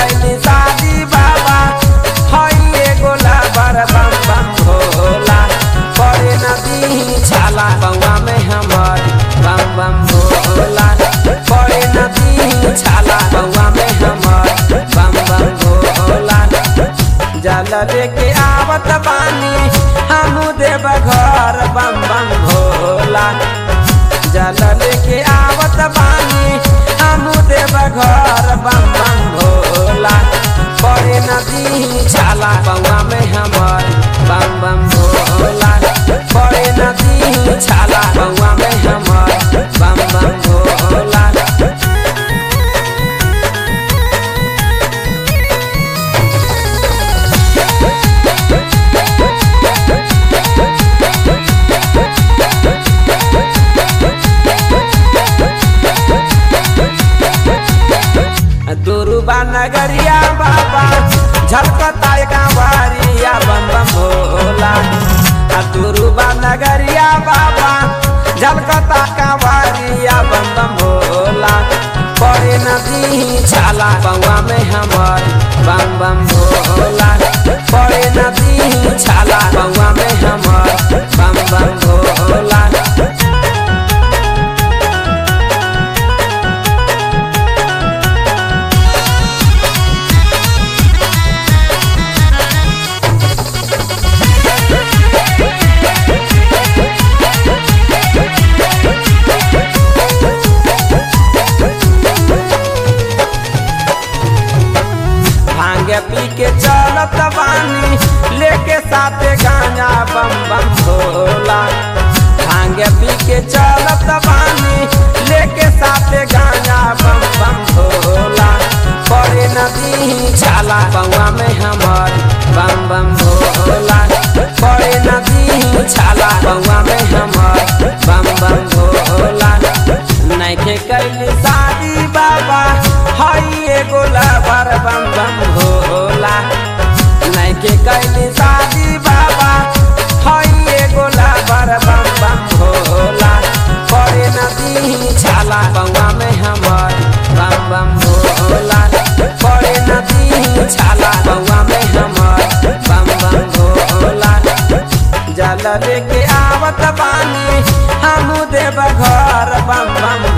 कैली शादी बाबा हई एगो लाबर बम बम भोला पड़े नदी छाला बउआ में हमर बम बम भोला पड़े नदी छाला बउआ में हमर बम बम भोला जल लेके आवत बानी हमू देव घर बम बम भोला जल लेके आवत बानी हमू देव घर बम बम भोला बड़े नदी छाला बउआ में हमर बम बम भोला बड़े नदी छाला बउआ में हमर बम बम भोला दुरुबा नगरिया बाबा झलकता कांवरिया बम बम भोला आ दुरुबा नगरिया बाबा झलकता कांवरिया बम बम भोला पड़े नदी छाला बउआ में हमर बम बम भोला पड़े नदी छाला बउआ में हमर बम बम भोला भांगे पी के चलत बानी लेके साथे गांजा बम बम भोला भांगे पी के चलत बानी लेके साथे गांजा बम बम भोला पड़े नदी छाला बउआ में हमर बम बम भोला पड़े नदी छाला बउआ में हमर बम बम भोला नैखे कैली शादी बाबा हई एगो लवर बम बम भोला नैखे कैली शादी बाबा हई एगो लवर बम बम भोला पड़े नदी छाला बउआ में हमर बम बम भोला पड़े नदी छाला बउआ में हमर बम बम भोला जल लेके आवत बानी हमू देव घर बम बम